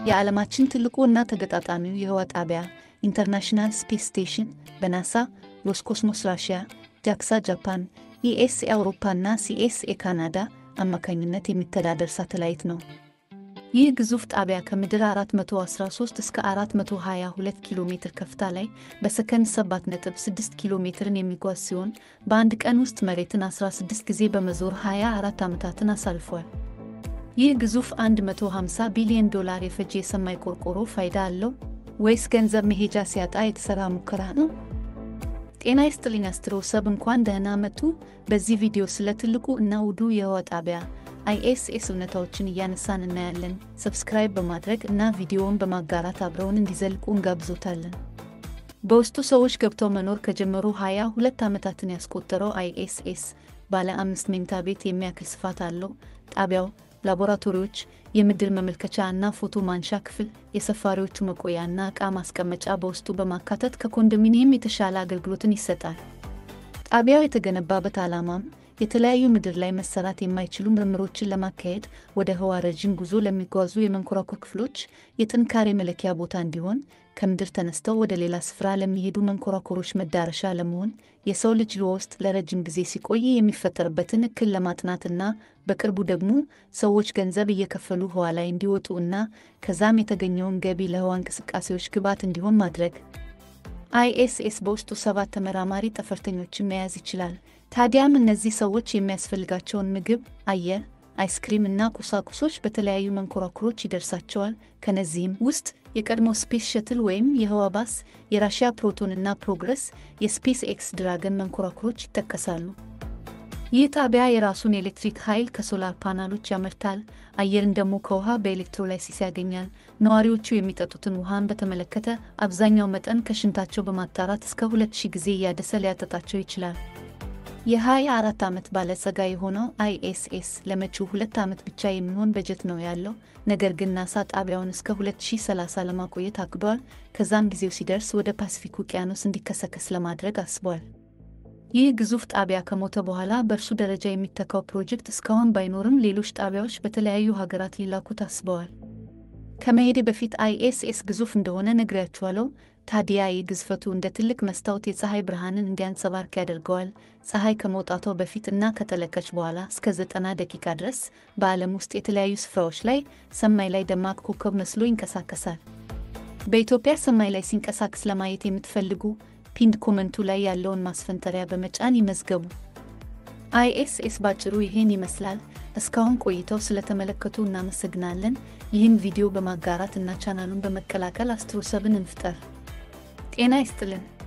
የዓለማችን ትልቁ እና ተገጣጣሚው የህዋ ጣቢያ ኢንተርናሽናል ስፔስ ስቴሽን በናሳ ሮስኮስሞስ ራሽያ፣ ጃክሳ ጃፓን፣ ኢኤስኤ አውሮፓ እና ሲኤስኤ ካናዳ አማካኝነት የሚተዳደር ሳተላይት ነው። ይህ ግዙፍ ጣቢያ ከምድር 413 እስከ 422 ኪሎ ሜትር ከፍታ ላይ በሰከንድ 7.6 ኪሎ ሜትርን የሚጓዝ ሲሆን በአንድ ቀን ውስጥ መሬትን 16 ጊዜ በመዞር 24 ዓመታትን አሳልፏል። ይህ ግዙፍ 150 ቢሊዮን ዶላር የፈጀ የሰማይ ቆርቆሮ ፋይዳ አለው ወይስ ገንዘብ መሄጃ ሲያጣ የተሰራ ሙከራ ነው? ጤና ይስጥልኝ አስትሮ ሰብ እንኳን ደህና መጡ። በዚህ ቪዲዮ ስለ ትልቁ እና ውዱ የህዋ ጣቢያ አይኤስኤስ እውነታዎችን እያነሳን እናያለን። ሰብስክራይብ በማድረግ እና ቪዲዮውን በማጋራት አብረውን እንዲዘልቁ እንጋብዞታለን። በውስጡ ሰዎች ገብተው መኖር ከጀመሩ 22 ዓመታትን ያስቆጠረው አይኤስኤስ ባለ አምስት መኝታ ቤት የሚያክል ስፋት አለው። ጣቢያው ላቦራቶሪዎች፣ የምድር መመልከቻ እና ፎቶ ማንሻ ክፍል፣ የሰፋሪዎቹ መቆያ እና ዕቃ ማስቀመጫ በውስጡ በማካተት ከኮንዶሚኒየም የተሻለ አገልግሎትን ይሰጣል። ጣቢያው የተገነባበት ዓላማም የተለያዩ ምድር ላይ መሰራት የማይችሉ ምርምሮችን ለማካሄድ ወደ ህዋ ረዥም ጉዞ ለሚጓዙ የመንኮራኩር ክፍሎች የጥንካሬ መለኪያ ቦታ እንዲሆን፣ ከምድር ተነስተው ወደ ሌላ ስፍራ ለሚሄዱ መንኮራኩሮች መዳረሻ ለመሆን፣ የሰው ልጅ ህዋ ውስጥ ለረጅም ጊዜ ሲቆይ የሚፈጠርበትን እክል ለማጥናትና በቅርቡ ደግሞ ሰዎች ገንዘብ እየከፈሉ ህዋ ላይ እንዲወጡ እና ከዛም የተገኘውን ገቢ ለህዋ እንቅስቃሴዎች ግብዓት እንዲሆን ማድረግ። አይኤስኤስ በውስጡ ሰባት ተመራማሪ ጠፈርተኞችን መያዝ ይችላል። ታዲያም እነዚህ ሰዎች የሚያስፈልጋቸውን ምግብ፣ አየር፣ አይስክሪም እና ቁሳቁሶች በተለያዩ መንኮራኩሮች ይደርሳቸዋል። ከነዚህም ውስጥ የቀድሞ ስፔስ ሸትል ወይም የህዋ ባስ፣ የራሽያ ፕሮቶን እና ፕሮግረስ፣ የስፔስ ኤክስ ድራገን መንኮራኩሮች ይጠቀሳሉ። ይህ ጣቢያ የራሱን የኤሌክትሪክ ኃይል ከሶላር ፓናሎች ያመርታል። አየርን ደግሞ ከውሃ በኤሌክትሮላይሲስ ያገኛል። ነዋሪዎቹ የሚጠጡትን ውሃን በተመለከተ አብዛኛው መጠን ከሽንታቸው በማጣራት እስከ 2000 ጊዜ እያደሰ ሊያጠጣቸው ይችላል። የ24 ዓመት ባለጸጋ የሆነው አይኤስኤስ ለመጪው ሁለት ዓመት ብቻ የሚሆን በጀት ነው ያለው። ነገር ግን ናሳ ጣቢያውን እስከ 2030 ለማቆየት አቅዷል። ከዛም ጊዜው ሲደርስ ወደ ፓሲፊክ ውቅያኖስ እንዲከሰከስ ለማድረግ አስቧል። ይህ ግዙፍ ጣቢያ ከሞተ በኋላ በእርሱ ደረጃ የሚተካው ፕሮጀክት እስካሁን ባይኖርም ሌሎች ጣቢያዎች በተለያዩ ሀገራት ሊላኩ ታስበዋል። ከመሄዴ በፊት አይኤስኤስ ግዙፍ እንደሆነ ነግሬያችኋለሁ። ታዲያ ይህ ግዝፈቱ እንደ ትልቅ መስታወት የፀሐይ ብርሃንን እንዲያንጸባርቅ ያደርገዋል። ፀሐይ ከመውጣቷ በፊት እና ከጠለቀች በኋላ እስከ ዘጠና ደቂቃ ድረስ በዓለም ውስጥ የተለያዩ ስፍራዎች ላይ ሰማይ ላይ ደማቅ ኮከብ መስሎ ይንቀሳቀሳል። በኢትዮጵያ ሰማይ ላይ ሲንቀሳቀስ ለማየት የምትፈልጉ ፒንድ ኮመንቱ ላይ ያለውን ማስፈንጠሪያ በመጫን ይመዝገቡ። አይኤስኤስ ባጭሩ ይሄን ይመስላል። እስካሁን ቆይተው ስለተመለከቱ እናመሰግናለን። ይህን ቪዲዮ በማጋራት እና ቻናሉን በመቀላቀል አስትሮሰብን እንፍጠር። ጤና ይስጥልን።